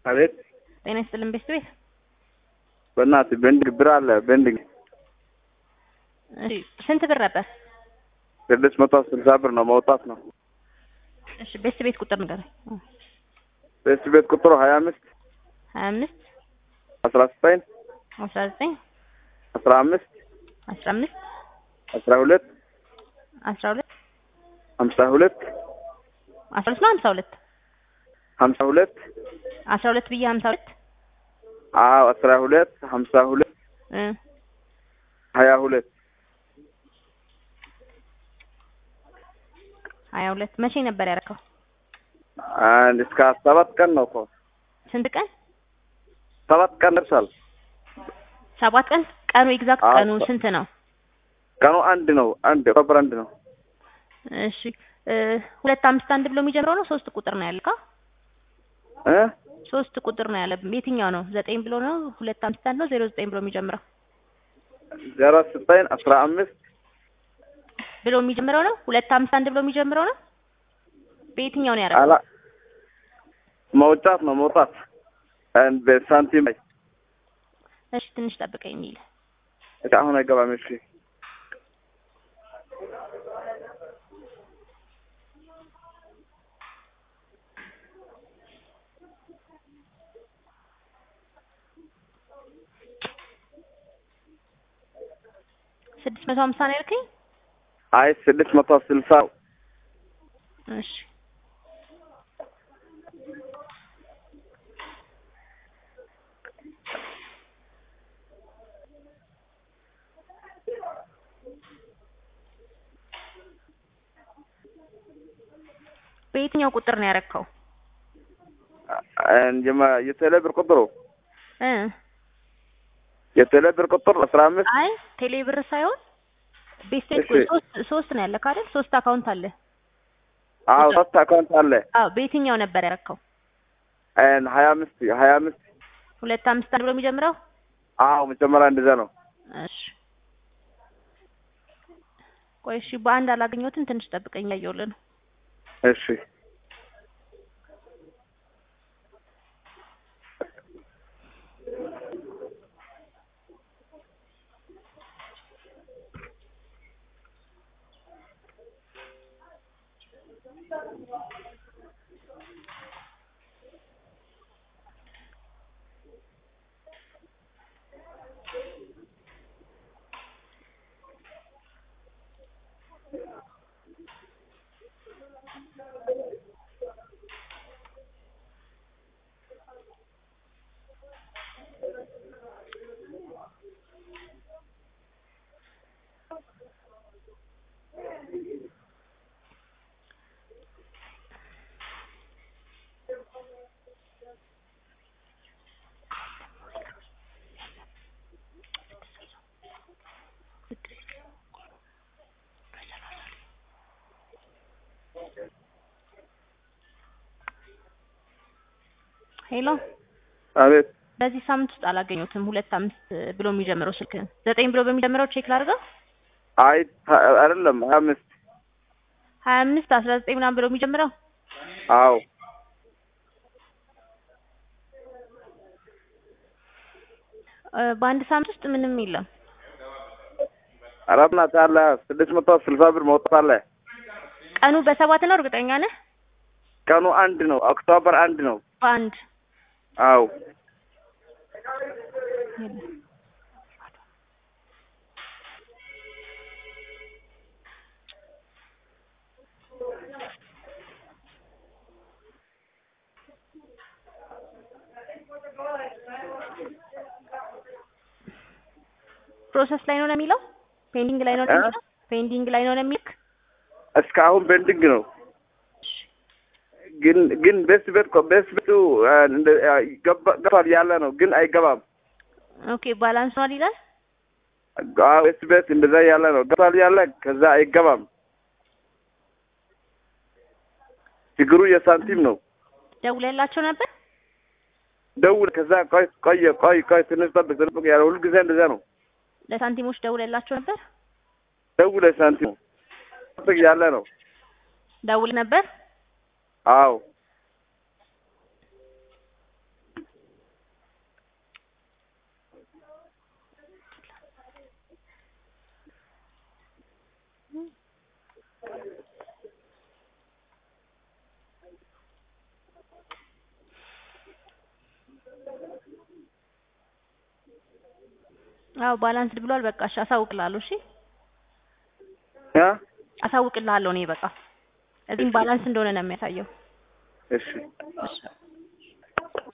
አቤት ጤና ይስጥልን ቤት ቤት በእናትህ ቤንዲንግ ብር አለ ቤንዲንግ እሺ ስንት ብር ነበር? ስድስት መቶ ስልሳ ብር ነው መውጣት ነው። እሺ ቤት ቤት ቁጥር ንገረኝ። ቤት ቤት ቁጥሩ ሀያ አምስት ሀያ አምስት አስራ ዘጠኝ አስራ ዘጠኝ አስራ አምስት አስራ አምስት አስራ ሁለት አስራ ሁለት ሀምሳ ሁለት አስራ ሁለት ነው ሀምሳ ሁለት ሀምሳ ሁለት አስራ ሁለት ብዬ ሀምሳ ሁለት አዎ አስራ ሁለት ሀምሳ ሁለት እ ሀያ ሁለት ሀያ ሁለት መቼ ነበር ያደረከው? አንድ እስከ ሰባት ቀን ነው እኮ ስንት ቀን? ሰባት ቀን ደርሷል። ሰባት ቀን። ቀኑ ኤግዛክት አዎ። ቀኑ ስንት ነው? ቀኑ አንድ ነው አንድ ኦክቶበር አንድ ነው። እሺ እ ሁለት አምስት አንድ ብሎ የሚጀምረው ነው ሶስት ቁጥር ነው ያልከው? እ ሶስት ቁጥር ነው ያለ። የትኛው ነው? ዘጠኝ ብሎ ነው ሁለት አምስት አንድ ነው ዜሮ ዘጠኝ ብሎ የሚጀምረው ዜሮ ዘጠኝ አስራ አምስት ብሎ የሚጀምረው ነው? ሁለት አምስት አንድ ብሎ የሚጀምረው ነው? በየትኛው ነው ያደረገው? አላ መውጣት ነው መውጣት አንድ በሳንቲም ላይ እሺ ትንሽ ጠብቀኝ የሚል እሺ፣ አሁን አይገባም። እሺ ስድስት መቶ ሀምሳ ነው ያልከኝ? አይ ስድስት መቶ ስልሳ እሺ በየትኛው ቁጥር ነው ያረከው? እንጀማ የቴሌብር ቁጥሩ እ የቴሌብር ቁጥር አስራ አምስት አይ ቴሌ ብር ሳይሆን ቤስቴት እሺ። ሶስት ሶስት ነው ያለከው አይደል? ሶስት አካውንት አለ። አዎ ሶስት አካውንት አለ አዎ በየትኛው ነበር ያረከው? ን ሀያ አምስት ሀያ አምስት ሁለት አምስት አንድ ብሎ የሚጀምረው? አዎ መጀመሪያ እንደዛ ነው። እሺ ቆይ እሺ በአንድ አላገኘሁትም። ትንሽ ጠብቀኝ እያየሁልህ ነው። እሺ ሄሎ አቤት በዚህ ሳምንት ውስጥ አላገኘሁትም። ሁለት አምስት ብሎ የሚጀምረው ስልክህን ዘጠኝ ብሎ በሚጀምረው ቼክ ላድርገው። አይ ታ- አይደለም ሀያ አምስት ሀያ አምስት አስራ ዘጠኝ ምናምን ብሎ የሚጀምረው አዎ እ በአንድ ሳምንት ውስጥ ምንም የለም። አራት ናት አለ ስድስት መቶ ስልሳ ብር መውጣት አለ። ቀኑ በሰባት ነው እርግጠኛ ነህ? ቀኑ አንድ ነው ኦክቶበር አንድ ነው። በአንድ አዎ ፕሮሰስ ላይ ነው ነው የሚለው ፔንዲንግ ላይ ነው ነው የሚለው ፔንዲንግ ላይ ነው ነው የሚልክ እስካሁን ቤንዲንግ ነው። ግን ግን ቤት ቤት እኮ ቤት ቤቱ አ፣ እንደ አ፣ ገባ- ገባል ያለ ነው ግን አይገባም። ኦኬ ባላንስ ነው ይላል። አዎ ቤት ቤት እንደዛ ያለ ነው ገባል ያለ ከዛ አይገባም። ችግሩ የሳንቲም ነው። ደውለላቸው ነበር። ደውል ከዛ ቆይ ቆየ ቆይ ቆይ ትንሽ ጠብቅ ጠብቅ ያለ ሁሉ ጊዜ እንደዛ ነው። ለሳንቲሞች ደውለላቸው ነበር። ደውል ሳንቲም ጠብቅ ያለ ነው። ደውል ነበር። አዎ አዎ ባላንስድ ብሏል። በቃ እሺ አሳውቅልሃለሁ። እሺ አ አሳውቅልሃለሁ እኔ በቃ እዚህም ባላንስ እንደሆነ ነው የሚያሳየው። እሺ እሺ